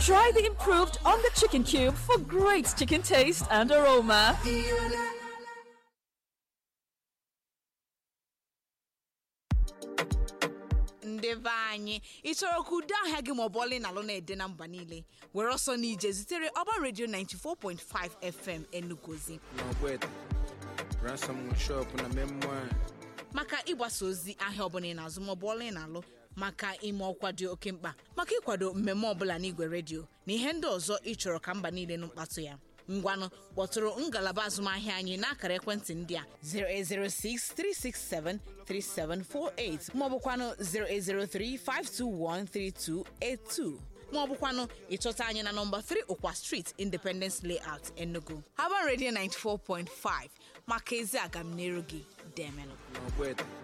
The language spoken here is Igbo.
Try the improved on the chicken cube for great chicken taste and aroma. ndị be anyị ị chọrọ ka udo ahịa gị maọbụ ọlị na alụ na-ede na mba niile were ọsọ n'ije zitere ọba redio 94.5 fm enugozi n'ọgbete ransomwood shop na memoir maka ịgbasa ozi ahịa ọbụla ị na-azụ maọbụ ọla ị na-alụ maka ime ọkwa dị oke mkpa maka ịkwado mmemme ọbụla n'igwe redio na ihe ndị ọzọ ị chọrọ ka mba niile nụ mkpatụ ya ngwanụ kpọtụrụ ngalaba azụmahịa anyị n'akara ekwentị ndị a 08063673748 maọbụkwanụ 08035213282 maọbụkwanụ ịchọta anyị na nọmba 3 ụkwa street independence layout enugu haban radio 94.5 maka ezi agamniru gị demenụ n'ọgbete